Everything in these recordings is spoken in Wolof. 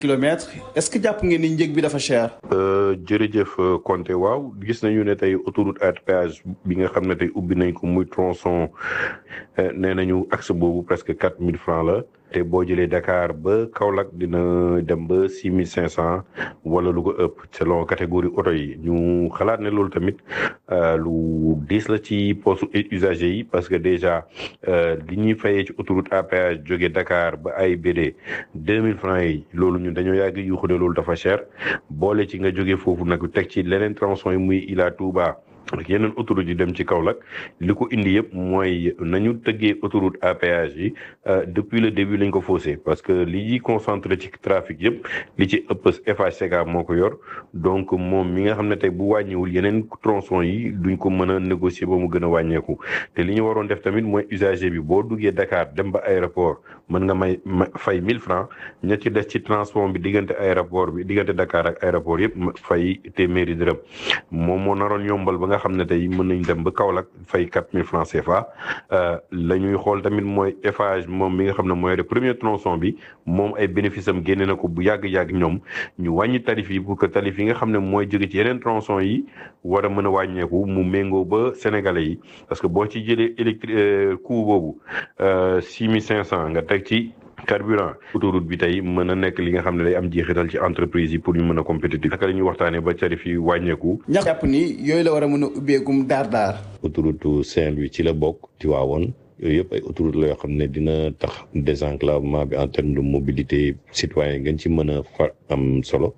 kilomètres est-ce que jàpp ngeen ni njëg bi dafa cher. jërëjëf Konté waaw gis nañu ne tey autoroute à péage bi nga xam ne tey ubbi nañ ko muy tronçon nee nañu axe boobu presque quatre mille francs la te boo jëlee Dakar ba Kaolack dina dem ba six mille cinq cent wala lu ko ëpp selon catégorie oto yi ñu xalaat ne loolu tamit lu diis la ci poste usager yi parce que déjà li ñuy fayee ci autoroute à péage jóge Dakar ba AIBD deux mille francs yi loolu ñun dañoo yàgg yuuxu ne loolu dafa cher boole ci nga jóge foofu nag teg ci leneen tronçon yi muy Ila Touba ak yeneen autoroute yi dem ci Kaolack li ko indi yëpp mooy nañu tëggee autoroute à péage yi depuis le début lañ ko faussé parce que li ñuy concentré ci trafic yëpp li ci ëpp FHCK moo ko yor donc moom mi nga xam ne tey bu wàññiwul yeneen tronçon yi duñ ko mën a négocier ba mu gën a wàññeeku te li ñu waroon def tamit mooy usager bi boo duggee Dakar dem ba aéroport mën nga may fay 1000 francs ña ci des ci transport bi diggante aéroport bi diggante Dakar ak aéroport yëpp fay téeméeri dërëm moom moo naroon yombal ba nga xam ne tey mën nañ dem ba Kaolack fay quatre mille francs CFA la ñuy xool tamit mooy Eiffage moom mi nga xam ne mooy le premier tronçon bi moom ay bénéfice am génne na ko bu yàgg-yàgg ñoom ñu wàññi tarif yi pour que tarif yi nga xam ne mooy jóge ci yeneen tronçon yi war a mën a wàññeeku mu méngoo ba sénégalais yi parce que boo ci jëlee électri coût boobu six mille cinq cent nga teg ci carburant autoroute bi tey mën a nekk li nga xam ne day am jeexital ci entreprise yi pour ñu mën a compétitif naka la ñuy waxtaanee ba tarif yi wàññeeku. ñax jàpp ni yooyu la war a mën a ubbeegum daar daar. autoroute Saint-Louis ci la bokk Tivaouane yooyu yëpp ay autoroute la yoo xam ne dina tax désenclavement bi en terme de mobilité citoyen gën ci mën a fa am solo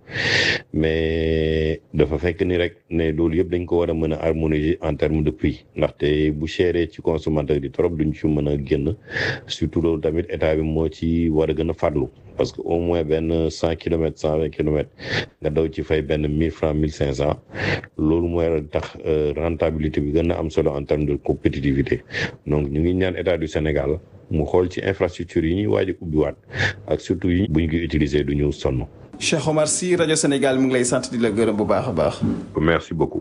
mais dafa fekk ni rek ne loolu yëpp dañ ko war a mën a harmoniser en terme de prix ndaxte bu chéré ci consommateur yi trop duñ ci mën a génn surtout loolu tamit état bi moo ci war a gën a farlu parce que au moins benn cent kilomètres cent vingt kilomètres nga daw ci fay benn mille francs mille cinq cent loolu mooy tax rentabilité bi gën a am solo en terme de compétitivité donc ñu ngi ñaan état du Sénégal mu xool ci infrastructure yi ñuy waaj a ubbiwaat ak surtout yi bu ñu koy utiliser du ñu sonn. Cheikh Omar Sy rajo Sénégal mu ngi lay sant di la gërëm bu baax a baax. merci beaucoup.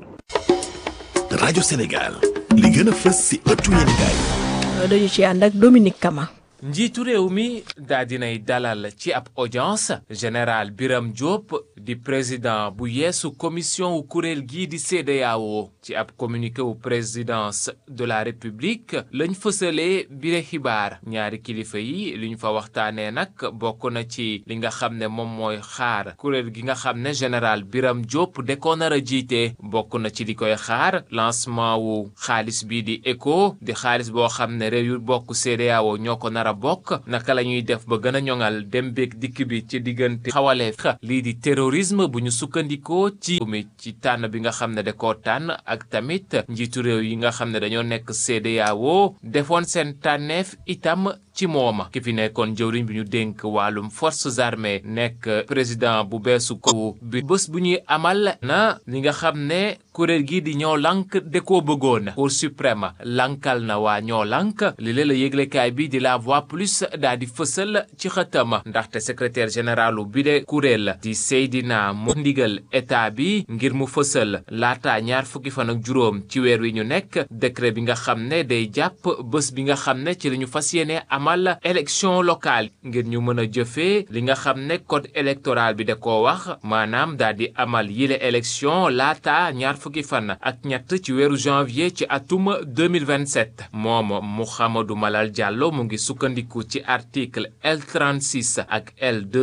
rajo Sénégal li gën a fës si ëttu yéenekaay. dañu ci ànd ak Dominique Kama. njiitu réew mi daa dinay dalal ci ab audience général Biram Diop di président bu yeesu commission wu kuréel gii di CEDEAO ci ab communiqué wu présidence de la république lañ fësalee bile xibaar ñaari kilifa yi li ñu fa waxtaanee nag bokk na ci li nga xam ne moom mooy xaar kuréel gi nga xam ne général Biram Diop de ko nar a jiite bokk na ci li koy xaar lancement wu xaalis bii di ECO di xaalis boo xam ne réew yu bokk CEDEAO ñoo ko nar a bokk naka la ñuy def ba gën a ñoŋal dem beeg dikk bi ci diggante xawale lii di terrorisme bu ñu sukkandikoo ci mi ci tànn bi nga xam ne da koo tànn ak tamit njiitu réew yi nga xam ne dañoo nekk CEDEAO defoon seen tànneef itam ci mooma ki fi nekkoon jëwriñ bi ñu dénk wàllum forces armées nekk président bu beesu ko bi bés bu ñuy amal na li nga xam ne kuréel gi di ñoo lank de koo bëggoon cour suprême lankal na waa ñoo lank li leen la yëglekaay bi di la voix plus daa di fësal ci xëtama ndaxte secrétaire généralu bi de kuréel di Seydina moo ndigal état bi ngir mu fësal laata ñaar fukki fan ak juróom ci weer wi ñu nekk décret bi nga xam ne day jàpp bés bi nga xam ne ci la ñu fas yéene amal élection locale ngir ñu mën a jëfee li nga xam ne code électoral bi da koo wax maanaam daa di amal yile élection laata ñaar fukki fan ak ñett ci weeru janvier ci atum 2027 moom Mouhamadou Malal Diallo mu ngi sukkandiku ci article L36 ak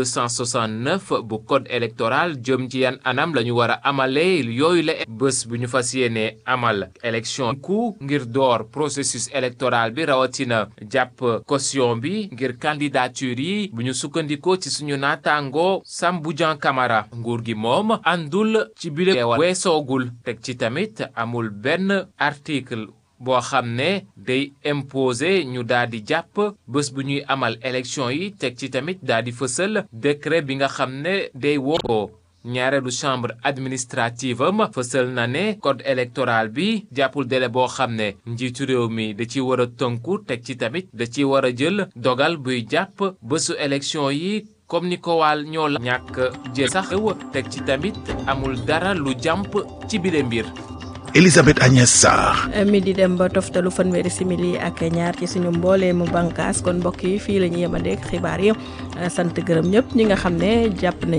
L269 bu code électoral jëm ci yan anam la ñu war a amalee yooyu la bés bu ñu fas yéene amal élection ku ngir door processus électoral bi rawatina jàpp caution bi ngir candidature yi bu ñu sukkandikoo ci suñu naataango Samboudian Camara nguur gi moom àndul ci bile weesoogul teg ci tamit amul benn article boo xam ne day imposer ñu daal di jàpp bés bu ñuy amal élection yi teg ci tamit daal di fësal décret bi nga xam ne day woo ñaareelu chambre administrative am fësal na ne code électoral bi jàppul délai boo xam ne njiitu réew mi da ci war a tënku teg ci tamit da ci war a jël dogal buy jàpp bésu élection yi comme ni ko waal ñoo la ñàkk jël sax teg ci tamit amul dara lu jàmp ci bile mbir Elisabeth Agnès Sarr. mi di dem ba toftalu fanweeri simili ak ñaar ci suñu mbooleemu bànqaas kon mbokk yi fii la ñu yemandeeg xibaar yi sant gërëm ñëpp ñi nga xam ne jàpp nañ